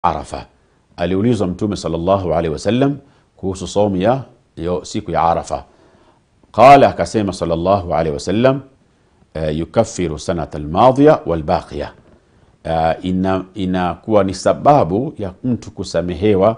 Arafa. Aliulizwa Mtume sallallahu alaihi wasallam kuhusu saumu ya yo siku ya Arafa, qala, akasema sallallahu alaihi wasallam uh, yukaffiru sanata almadhiya walbaqiya, uh, ina inakuwa ni sababu ya mtu kusamehewa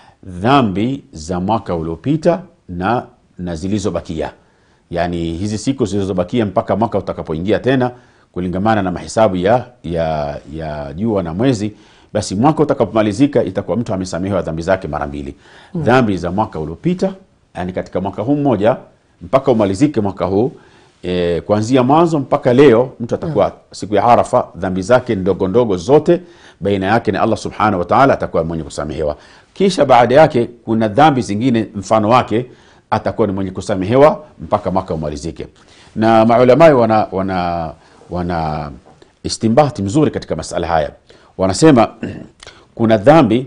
dhambi za mwaka uliopita na, na zilizobakia, yani hizi siku zilizobakia mpaka mwaka utakapoingia tena kulingamana na mahesabu ya, ya, ya jua na mwezi basi mwaka utakapomalizika itakuwa mtu amesamehewa dhambi zake mara mbili mm. dhambi za mwaka uliopita yani katika mwaka huu mmoja mpaka umalizike mwaka huu e, kuanzia mwanzo mpaka leo mtu atakuwa mm. siku ya arafa dhambi zake ndogo ndogo zote baina yake na allah subhanahu wa taala atakuwa mwenye kusamehewa kisha baada yake kuna dhambi zingine mfano wake atakuwa ni mwenye kusamehewa mpaka mwaka umalizike na maulamai wana, wana, wana istimbati mzuri katika masala haya wanasema kuna dhambi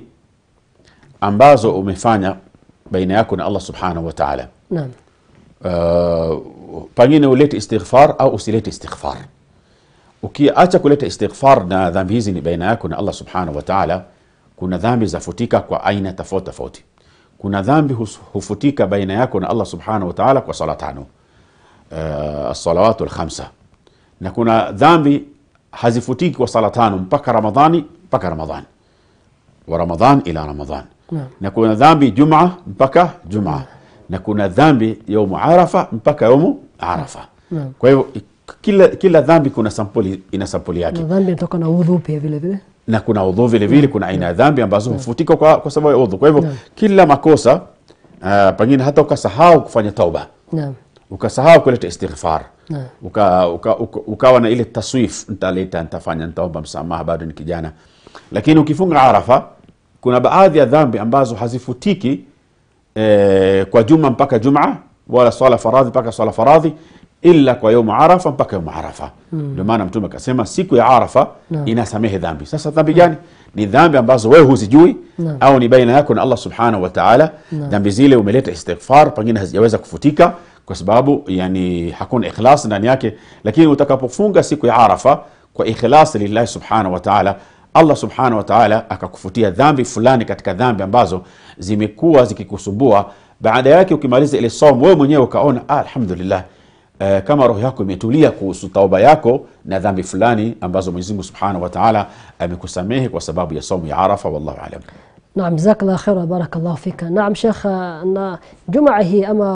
ambazo umefanya baina yako na allah subhanahu wa taala Naam. uh, pengine ulete istighfar au usilete istighfar ukiacha kuleta istighfar na dhambi hizi ni baina yako na allah subhanahu wa taala kuna dhambi zafutika kwa aina tofauti tofauti kuna dhambi hus- hufutika baina yako na allah subhanahu wa taala kwa sala tano uh, alsalawatu lkhamsa na kuna dhambi hazifutiki kwa sala tano mpaka ramadhani mpaka ramadhani wa ramadhan ila ramadhan Naam. na kuna dhambi juma mpaka juma na kuna dhambi yaumu arafa mpaka yaumu arafa Naam. kwa hivyo kila, kila dhambi kuna sampuli ina sampuli yake Na dhambi inatoka na udhu pia vile vile. na kuna udhu vile vile kuna aina ya dhambi ambazo hufutika kwa, kwa sababu ya udhu kwa hivyo kila makosa uh, pengine hata ukasahau kufanya tauba Naam. ukasahau kuleta istighfar Naam. uka, uka, uka, ukawa na ile taswif ntaleta nitafanya nitaomba msamaha bado ni kijana lakini ukifunga arafa kuna baadhi ya dhambi ambazo hazifutiki eh, kwa juma mpaka juma wala swala faradhi mpaka swala faradhi illa kwa yaumu arafa mpaka yaumu arafa ndio maana mtume akasema siku ya arafa Naam. inasamehe dhambi sasa dhambi gani ni dhambi ambazo wewe huzijui Naam. au ni baina yako na allah subhanahu wa taala dhambi zile umeleta istighfar pengine hazijaweza kufutika kwa sababu yani hakuna ikhlas ndani yake lakini utakapofunga siku ya arafa kwa ikhlas lillahi subhanahu wa taala allah subhanahu wa taala akakufutia dhambi fulani katika dhambi ambazo zimekuwa zikikusumbua baada yake ukimaliza ile somo wewe mwenyewe ukaona ah, alhamdulillah Uh, kama roho yako imetulia kuhusu tauba yako na dhambi fulani ambazo Mwenyezi Mungu Subhanahu wa Ta'ala amekusamehe kwa sababu ya somo ya Arafa wallahu alam. Naam, jazakallah khaira, barakallahu fika. Naam Sheikh, na Jumaa hii ama